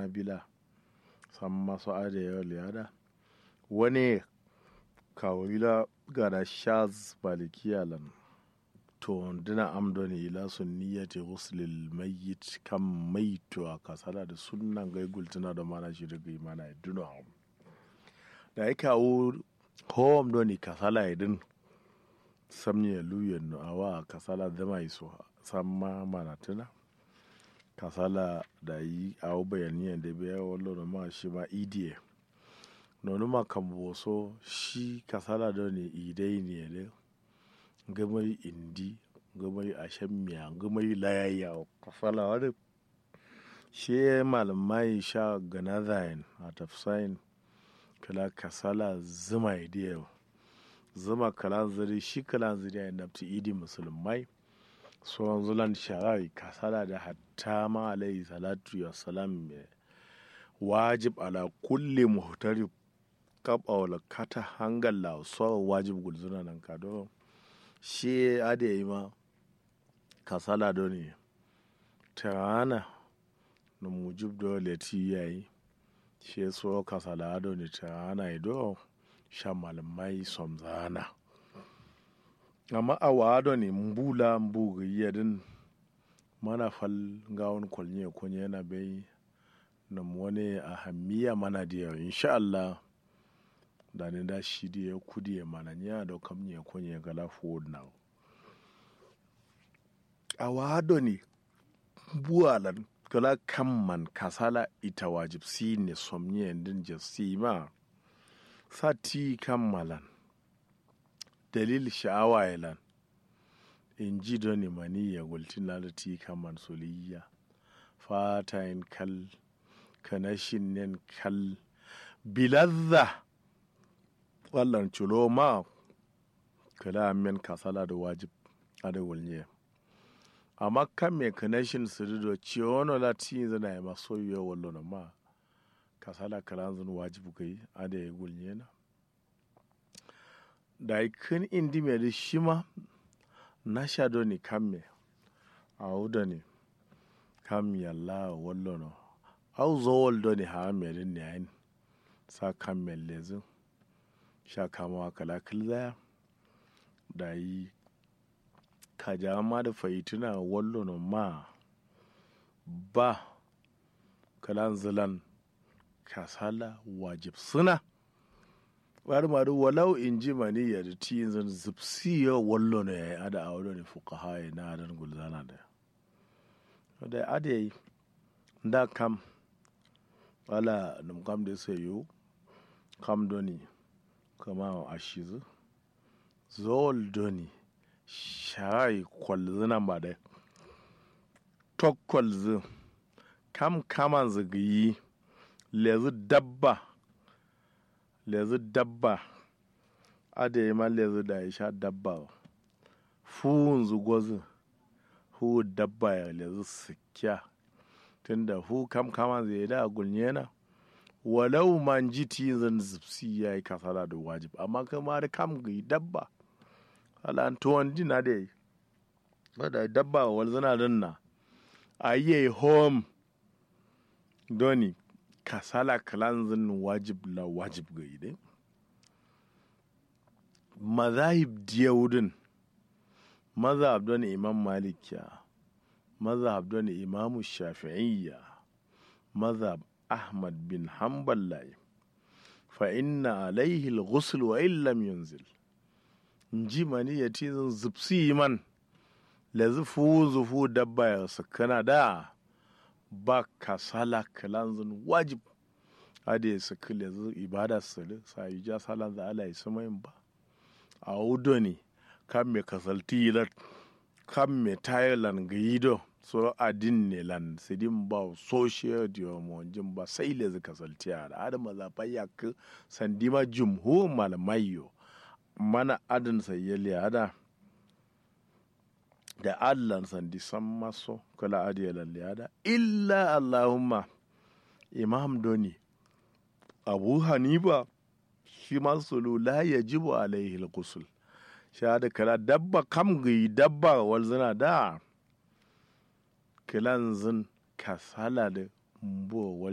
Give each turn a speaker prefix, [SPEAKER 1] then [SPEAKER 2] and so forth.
[SPEAKER 1] hanabila san masu adiyar liyada wani kawila gada shaz malikiya lan to dina amdoni ila sunniyati ghuslil mayyit kam maitu a kasala da sunnan gaigul tana da mana shi daga imana ya duna da ya kawo home doni kasala idin samye luyen no awa kasala zama iso samma mana tuna kasala da yi awo bayaniyan da biya wallo ma shi ma idiye nonu ma kan boso shi kasala doni idai ne ne gamai indi gamai ashamiya gamai layayya kasala wani shi malamai sha ganazayin a tafsayin kala kasala zuma idiyar zuma kalan zari shi kalan zari a nafti idi musulmai sauran zulan shara'i kasala da hatta ma alayhi salatu ya salam wajib ala kulli muhtari kaba wala kata hangal la sauran wajib gulzuna nan ka don shi ade yi ma kasala do ne tirana na mujib dole ti yayi shi so kasala do ne tirana ido sha malamai somzana amma a wado ne mbula mbuga yadin mana fal gawon kwalnye kunye yana bai na wani a hamiya mana da insha Allah da ne da shi da ya kudi ya mana nya da kam ne kunye gala forward now a wado ne buwalan kala kamman kasala ita wajib si ne somnye din jasima sati kammalan dalil sha'awa yalan in ji doni mani ya gultin lalati kamman soliya fatayin kal kanashin nen kal bilazza wallan culo ma kala men kasala da wajib ada wulnye amma kan me kanashin su do ciwono lati zana ya maso yiwa wallo ma kasala kalan zan wajibu kai ada ya gulnye na da kan indi mai da shi ma na sha ni kan me a wuda ne kam yalla wallo no au zawol do ni ha me din ne ayin sa kan me lezin sha kama kala kilzaya da yi ka ma da faituna wallo no ma ba kalan zilan kasala wajib suna bari maru walau in ji mani ya da ti zan zipsi ya wallo ne ya yi ada a wani ne fuka haye na adan gulzana da da ada yi da kam wala num kam da sai yo kam doni kama a shizu zol doni shayi kwalzina ba da tok kwalzin kam kaman zagayi lezu dabba lezu dabba ade ma lezu da ya sha dabba fuhun zugozu hu dabba ya lezu sikya tunda hu kam kama zai da gulnye na walau man ji ti zan zipsi ya yi kasala da wajib amma kama da kam ga dabba ala tuwon dina da yi wadda dabba wal zana danna a yi home doni kasala kalanzin wajib la wajib ga ide mazahib diyawudin mazhab don imam malikiya mazhab don imamu shafi'iyya mazhab ahmad bin hanbal layi fa inna alaihi al-ghusl wa illam yunzil nji mani ya ti zan zupsi man la zufu zufu dabba ya sakana da ba kasala kalanzin wajib hada ya saki lezu ibada sali sa yi ja salan za ala yi ba a wudo ne kan me kasalti yilar kan me tayilan ga yido so adin ne lan sidin ba social diyo jin ba sai lezu kasalti a da adama zafai ya ka sandima jumhur malamai yo mana adin sayyali hada da allan sandi san maso kala adiya lalle illa allahumma imam doni abu hanifa shi masu la ya jibu alaihi al-ghusl shahada kala dabba kam gi dabba wal zina da kilan zin kasala da mbo